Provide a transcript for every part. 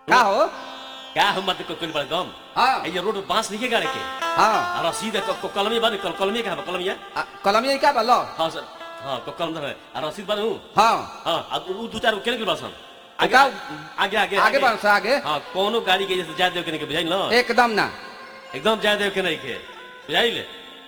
का हो क्या हम मत कोई बड़ गम हाँ ये रोड बांस नहीं गाड़े के हाँ आ रसीद क- क- कलमी बाद कल कलमी का कलमी है आ, कलमी का बा लो हाँ सर हाँ क- कलम है आ रसीद बाद हूँ हाँ हाँ आ उ दो चार केने के बासन आगे का- आगे आगे आगे बढ़ से आगे हाँ कोनो गाड़ी के जैसे जा देव के नहीं के बुझाइल ना एकदम ना एकदम जा देव के नहीं के बुझाइल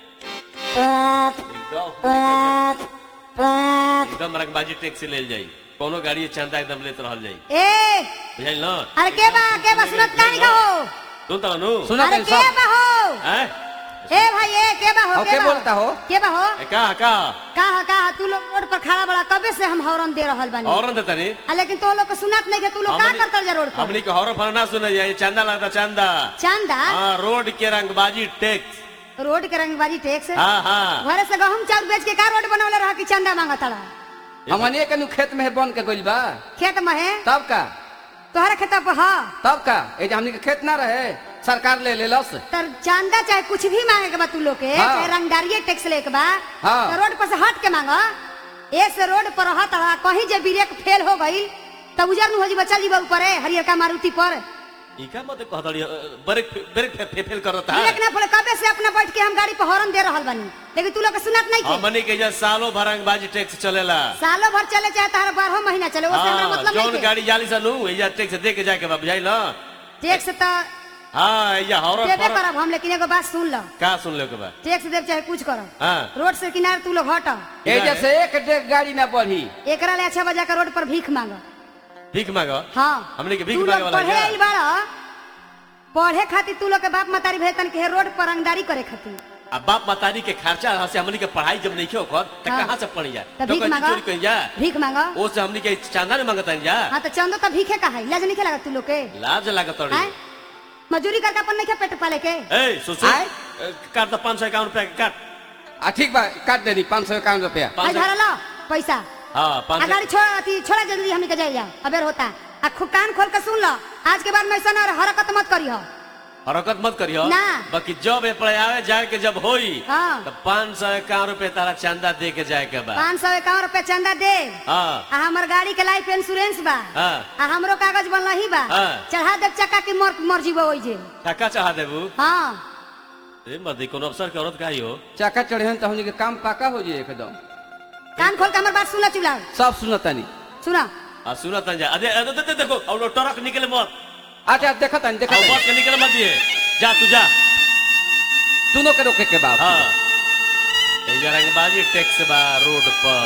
एकदम एकदम रंगबाजी टैक्सी ले जाई कोनो गाड़ी चंदा एकदम लेत रहल जाई ए बुझाइल ना अरे के बा के बा सुनत कानी का हो सुन ता नु सुना अरे तनी के सब बा हो हैं ए भाई ए के बा हो और के के बा बोलता हो? के बा हो ए, का का का हा का हा, तू लोग रोड पर खड़ा बड़ा कबे से हम हॉर्न दे रहल बानी और न तनी आ, लेकिन तो लोग के सुनत नहीं के तू लोग का हमनी- करतल जा रोड पर हमनी के हॉरर फरना सुने जाए चंदा लगता चंदा चंदा हाँ रोड के रंगबाजी टैक्स रोड के रंगबाजी टैक्स हाँ हाँ घरे से गहूम चाउर बेच के का रोड बनवले रहा कि चंदा मांगत रहा हमने के नु खेत में बन के गइल बा खेत में है तब का तोहरा खेत पर हा तब का ए जे हमनी के खेत ना रहे सरकार ले लेलस तर चंदा चाहे कुछ भी मांगे के बा तू लोग के हाँ। चाहे रंगदारिये टैक्स ले के बा हाँ। तो रोड पर से हट के मांगा एक से रोड पर रहत रहा कहीं जे ब्रेक फेल हो गई तब उजर नु हो जी बचल जी ऊपर हरियर का मारुति पर इका मत कहतड़ी ब्रेक ब्रेक फे, फे, फेल करता ब्रेक है ना पड़े कबे से अपना बैठ के हम गाड़ी पर हॉर्न दे रहल बानी लेकिन तू लोग के सुनत नहीं के हमनी के जे सालों भर रंगबाजी टैक्स चलेला सालों भर चले चाहे तार बारह महीना चले उससे हमरा हाँ मतलब जौन नहीं गाड़ी जाली सा नु एजा टैक्स दे के जाके बा बुझाइल ना टैक्स तो हाँ एजा हॉरर देबे फरक करब हम लेकिन एगो बात सुन लो का सुन ले के बा टैक्स देब चाहे कुछ करो हाँ रोड से किनारे तू लोग हट ए जैसे एक डेग गाड़ी ना बढ़ी एकरा ले अच्छा बजा के रोड पर भीख मांगो भीख मांगो हाँ हमनी के भीख तू मांगे लोग वाला पढ़े है आइल बाड़ा पढ़े खातिर तू लोग के बाप मतारी भेजतन के रोड पर रंगदारी करे खातिर अब बाप मातारी के खर्चा यहाँ से हमनी के पढ़ाई जब नहीं क्यों कर तो हाँ। कहाँ से पढ़ी जा तो तो भीख कहीं मांगा चोरी कहीं जा भीख मांगा ओ से हमनी के चांदा में मांगता जा हाँ तो चंदो तो भीखे का है लाज नहीं लगा तू लोग के लाज लागत हैं? तड़ी मजूरी करके अपन नहीं पेट पाले के ए सुसु आय? काट दो पाँच सौ इक्यावन रुपया के काट आ ठीक बा काट देनी पाँच सौ इक्यावन रुपया पाँच आज सौ धरा लो पैसा हाँ आ पाँच सौ गाड़ी छोड़ अथी छोड़ा जल्दी हमने के जाए जा अबेर होता आ खु कान खोल के सुन लो आज के बाद मैं ऐसा ना हरकत मत करी हो हरकत मत करियो ना। बाकी जब ए पड़े आवे जाए के जब होई हाँ। तो पाँच सौ इक्यावन रुपया तारा चंदा दे के जाए के बा पाँच सौ इक्यावन रुपया चंदा दे हाँ आ हमर गाड़ी के लाइफ इंश्योरेंस बा हाँ आ हमरो कागज बनल ही बा हाँ। चढ़ा देव चक्का की मर मर जीवो ओइ जे टका चाह देबू हाँ ए मर्दी कोनो अफसर के औरत का ही हो चक्का चढ़े तो हमनी के काम पाका हो जाए एकदम कान खोल के हमर बात सुना चुला सब सुनतानी सुना आ सुना तन जा अरे अरे, दे- दे- देखो और वो ट्रक निकले मत अच्छा देखा तानी देखा और तानी बस के निकले मत दिए जा तू जा दोनों के रोके के बाप हाँ ए जा रंगबाजी टैक्स बा रोड पर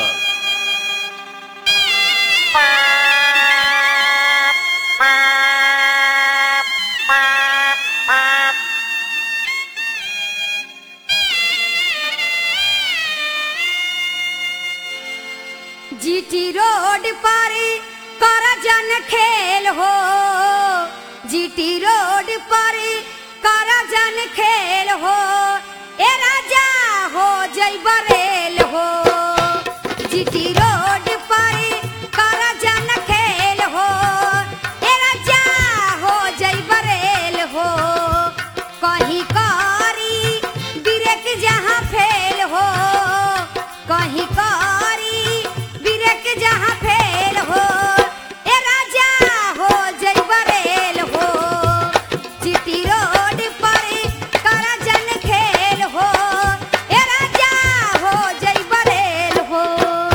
जीटी रोड पर कर जन खेल हो जीटी रोड पर कर जन खेल हो ए राजा हो जय बरेल हो जीटी रोड पर कर जन खेल हो ए राजा हो जय बरेल हो कहीं कारी ब्रेक जहाँ फेल हो कहीं कारी ब्रेक जहाँ फेल हो ए राजा हो जय बरेल हो चिट्टी रोड पर कर जन खेल हो ए राजा हो जय बरेल हो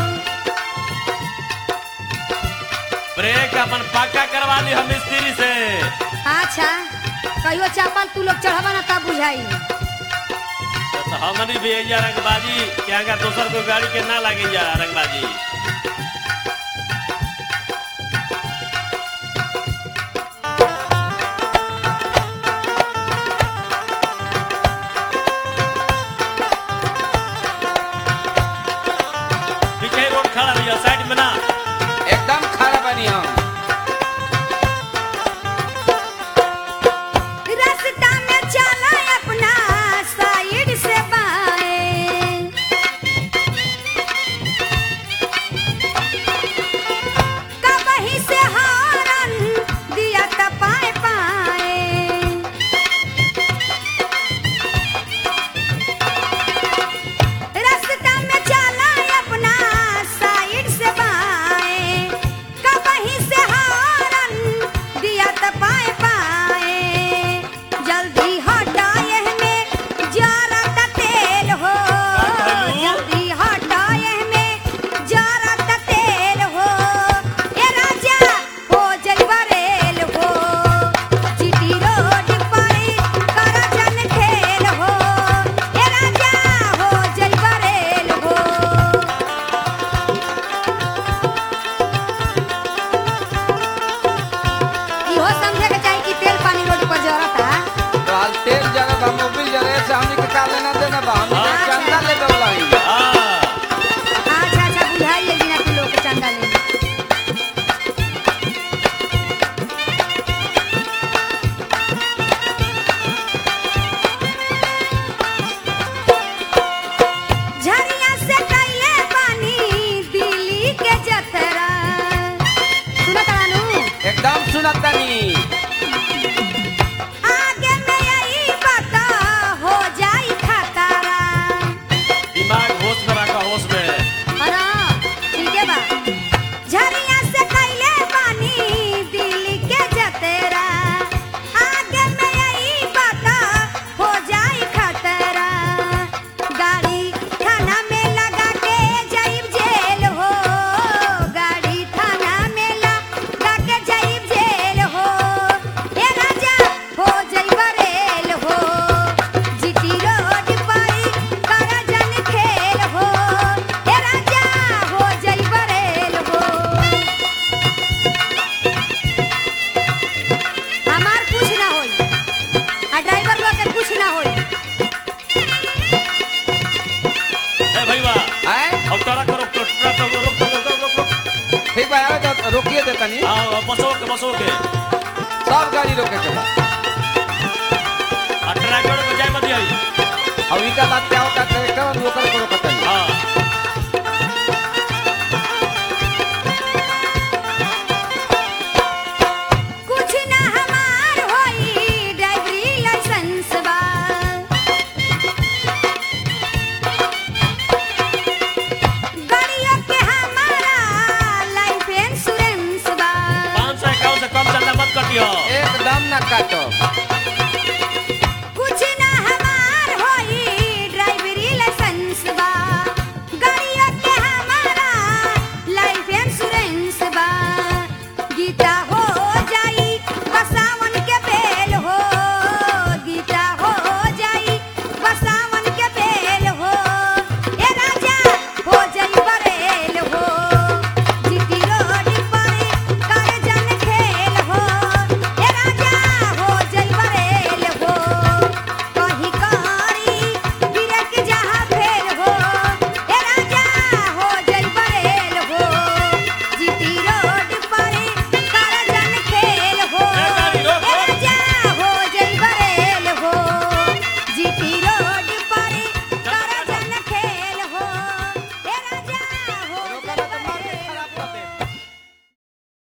ब्रेक अपन पक्का करवा ली हम मिस्त्री से अच्छा कहियो चापल तू लोग चढ़वा ना तब बुझाई तो हमनी भी एजा रंगबाजी के आगा दोसर कोई गाड़ी के ना लागे जा रंगबाजी पीछे रोड खड़ा रहिए साइड में ना एकदम खड़ा बनी हम रास्ता में चला अपना साइड से बाएं इहो समझे के चाही कि तेल पानी रोड पर जरता तो आज तेल जगह बा मोबिल जगह से हमनी के का लेना देना बा हमनी के हाँ, चंदा ले दवला ही हाँ अच्छा अच्छा बुझाइए बिना के लोग के चंदा ले झरिया से कइले बानी दिल्ली के जतरा सुनत रानू एकदम सुनत तनी आगे में यही बता हो जाई खतरा दिमाग होश में रखा होश में अरे ठीक है बा झरिया से कइले बानी दिल्ली के जतरा आगे में यही बता हो जाई खतरा गाड़ी थाना में लगा के जाइब जेल हो गाड़ी थाना में लगा के जाइब जेल हो ए राजा हो जाइब रेल हो जीटी रोड पर करा जन खेल हो ए राजा हो जाइब रेल हो हमार कुछ ना होई आ ड्राइवर लोग के कुछ ना होई ए भैया हैं अब तोरा करो ट्रक ट्रक रोक रोक रोक रोक रोक रोक ठीक बा आवे तो रोकिए दे तनी हाँ बसो के बसो के सब गाड़ी रोके के बा आ ड्राइवर को जाए मत आई अब इनका बात क्या होता है ट्रैक्टर वो कर को रोकत तनी हाँ कुछ ना हमार होई ड्राइवरी लाइसेंस बा गाड़ियों के हमारा लाइफ इंश्योरेंस बा पाँच सौ इक्यावन से कम चलना मत कटियो एकदम ना काटो